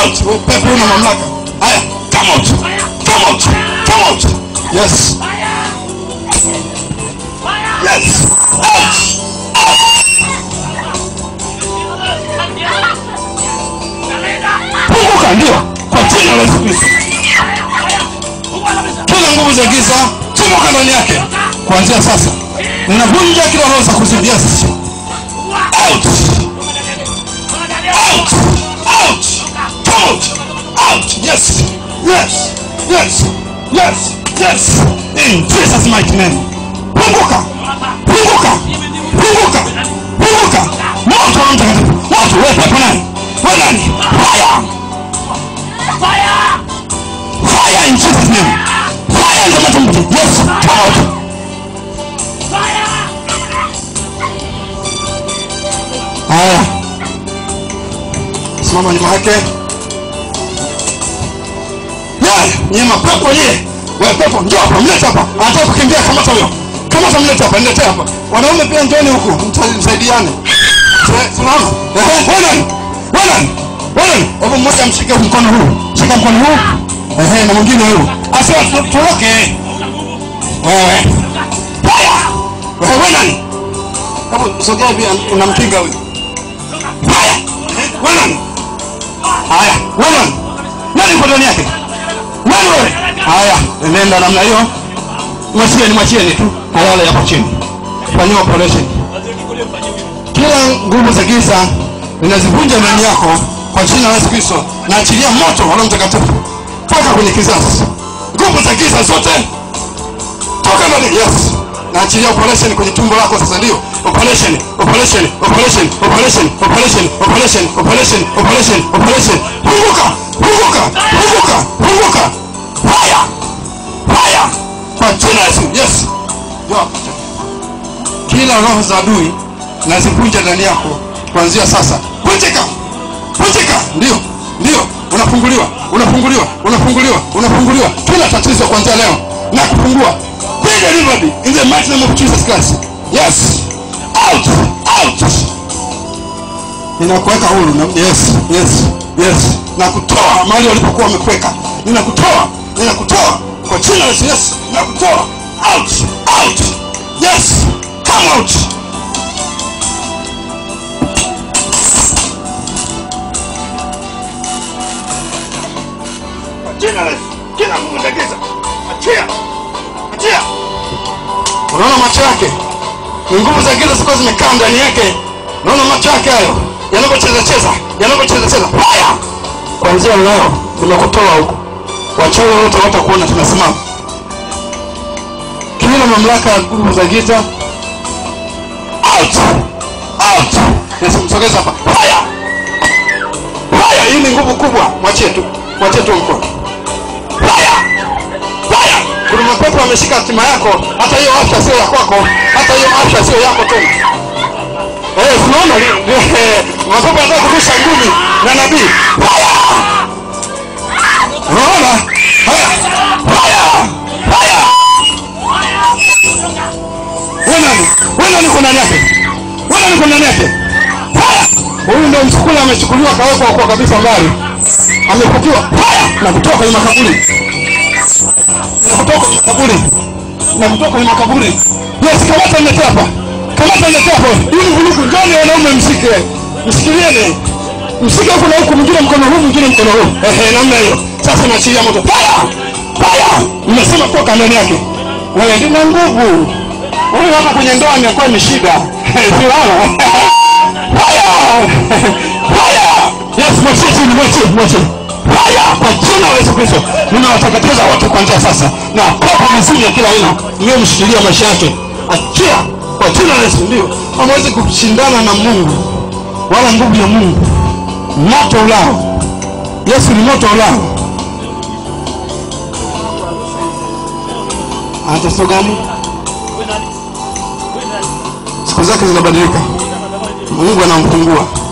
out Wewe pepo una mamlaka haya come out come out come out yes yes out punguka ndio kwa jina la Yesu Kristo kila nguvu za giza tomoka ndani yake kuanzia sasa ninavunja kila roho za kuzimu yes out out out come out out yes yes yes yes yes in Jesus mighty name punguka punguka punguka punguka moto wa mtakatifu moto wewe pepo nani wewe nani fire fire in Jesus name fire in the mighty name yes come out haya simama nyuma yake nyie mapepo nyie we pepo njoo hapa mlete hapa anataka kukimbia kamata huyo kamata mlete hapa niletee hapa wanaume pia njoni huku mta- msaidiane Se- simama Ehe, wewe nani wewe nani wewe nani hebu mmoja mshike mkono huu shika mkono huu ehe na mwingine huu asiwa tu- turoke wewe haya wewe wewe nani hebu sogea hivi unamkinga huyu haya wewe nani haya wewe nani nani uko ndani yake nani wewe haya nenda namna hiyo mwachieni mwachieni tu halale hapo chini fanyiwa operation kila nguvu za giza ninazivunja ndani yako kwa jina la Yesu Kristo na achilia moto wa Roho Mtakatifu toka kwenye kizazi nguvu za giza zote toka ndani yes na achilia operation kwenye tumbo lako sasa ndio operation operation operation operation operation operation operation operation operation punguka punguka punguka punguka fire fire kwa jina la Yesu yes Yo. kila roho za adui nazivunja ndani yako kuanzia sasa vunjika vunjika ndio ndio unafunguliwa unafunguliwa unafunguliwa unafunguliwa kila tatizo kuanzia leo na kupungua be delivered in the mighty name of Jesus Christ yes out out ninakuweka huru na- yes yes yes na kutoa mahali walipokuwa wamekuweka ninakutoa ninakutoa kwa jina la Yesu yes ninakutoa out out yes come out kwa jina la Yesu kila nguvu za giza achia achia unaona macho yake ni nguvu za giza zilikuwa zimekaa ndani yake unaona macho yake hayo yanavyocheza cheza yanavyocheza cheza haya kuanzia leo nimekutoa huko wachawi wote watakuona tunasimama kila mamlaka ya nguvu za giza out out nasimsogeza hapa haya haya hii ni nguvu kubwa mwachie tu mwachie tu mkono haya haya kuna mapepo ameshika hatima yako hata hiyo afya sio ya kwako hata hiyo afya sio yako tena Eh, tunaona li- eh, mapepo yanataka kurusha ngumi na nabii haya unaona haya haya haya wewe nani wewe nani uko ndani yake wewe nani uko ndani yake haya huyu ndio msukula amechukuliwa kawekwa kwa kabisa mbali amefukiwa haya na kutoka kwenye makaburi na kutoka kwenye makaburi na kutoka kwenye makaburi yes kamata nilete hapa kamata nilete hapa hii ni vurugu njoni wanaume msike msikilieni msike huku na huku mwingine mkono huu mwingine mkono huu ehe namna hiyo sasa naachilia moto fire fire nimesema toka ndani yake wewe ndina nguvu huyu hapa kwenye ndoa imekuwa ni shida siwana fire fire yes mwachie chini mwachie mwachie haya kwa jina la Yesu Kristo ninawateketeza wote kuanzia sasa na pepo mizimu ya kila aina iliyomshikilia maisha yake achia kwa jina la Yesu ndio hamwezi kushindana na Mungu wala nguvu ya Mungu moto ulao Yesu ni moto ulao mateso gani siku zake zinabadilika Mungu anamfungua